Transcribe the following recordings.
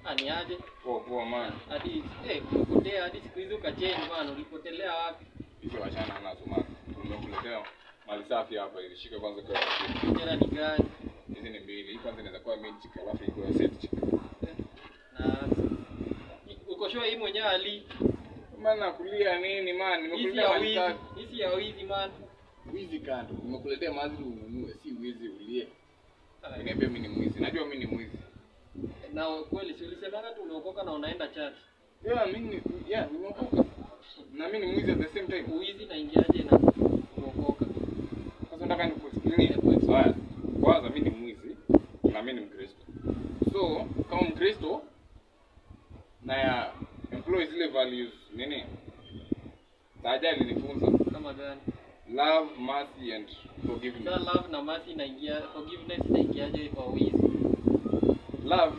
Ani aje? Poa poa man. Hadi eh umepotea hadi siku hizi ukachange man, ulipotelea wapi? Hizo wachana nazo man. Tumekuletea mali safi hapa hivi. Shika kwanza kwa Tena ni gani? hizi ni mbili. Hii kwanza inaweza kuwa mid chick alafu iko ya set chick. Na uko sure hii mwenyewe ali Man nakulia nini man? hizi Nimekuletea ya mali wizi, safi. hizi ya wizi man. Wizi kando. Nimekuletea mali ununue, si wizi ulie. Uniambia mimi ni mwizi. Najua mimi ni mwizi. Na kweli si ulisemanga tu umeokoka na unaenda church. Yeah, mimi ni yeah, nimeokoka. Na mimi ni mwizi at the same time. Uwizi na ingiaje na kuokoka? Sasa nataka nikuexplain. Haya. Kwanza mimi ni mwizi na mimi ni Mkristo. So, kama Mkristo na ya employ zile values nini? Taja alinifunza Kama gani? love, mercy and Sasa forgiveness. love na mercy inaingia, forgiveness inaingiaje kwa wizi? Love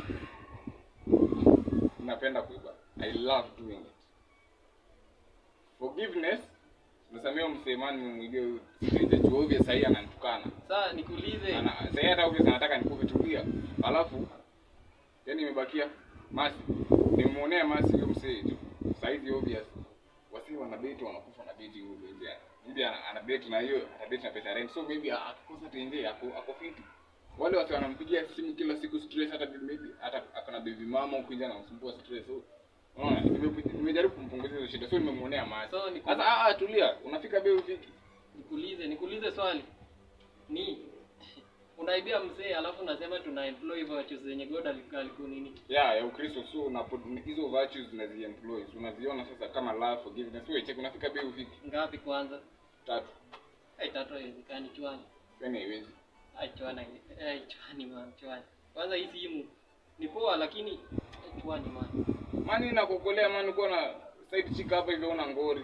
napenda kuiba. I love doing it. Forgiveness nasamia msemani nimemwibia huyu stranger juu obvious sahii ananitukana. Sasa nikuulize, Ana- Sasa hata obvious anataka nikupe tulia. Alafu yani imebakia Masi. Nimemuonea Masi huyo msee tu. Saizi obvious. Wasi wana date wanakufa na date huyo nje. Maybe ana, ana date na hiyo, ana date na pesa rent. So maybe akikosa tenje ako ako fiti. Wale watu wanampigia simu kila siku stress hata maybe hata akona baby mama huko nje anamsumbua stress. So unaona nime- nimejaribu kumpunguzia hizo shida. So nimemuonea Masi. So, ni- Sasa ah ah, tulia. Unafika bei ufiki. nikuulize, nikuulize swali. Ni unaibia mzee alafu unasema tuna employ virtues zenye God aliku- aliku nini? ya ya Ukristo so unapo hizo virtues unaziemploy so unaziona sasa kama love forgiveness wewe check unafika bei ufiki Ngapi kwanza? tatu Eh, tatu haiwezekani chwani. yani haiwezi Ai chwani, eh chwani man, chwani. Kwanza hii simu ni poa lakini eh, chwani man. mani nakukolea mani uko na side chick hapa hivyo una ngori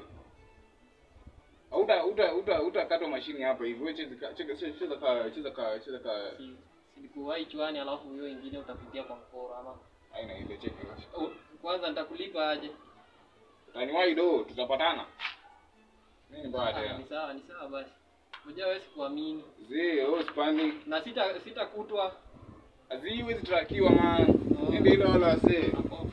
uta uta uta utakatwa mashini hapa hivi wewe cheza cheza cheza ka cheza ka cheza ka Si silikuwahi chwani alafu hiyo ingine utapitia kwa mkoro ama aina ile check Oh, kwanza nitakulipa aje? utaniwahi do tutapatana nini mbaya Ah, tena ni sawa, ni sawa basi. Ngoja wewe sikuamini. zee oh spani Na sita sitakutwa aziwezi trakiwa man ndio ile wala wasee hapo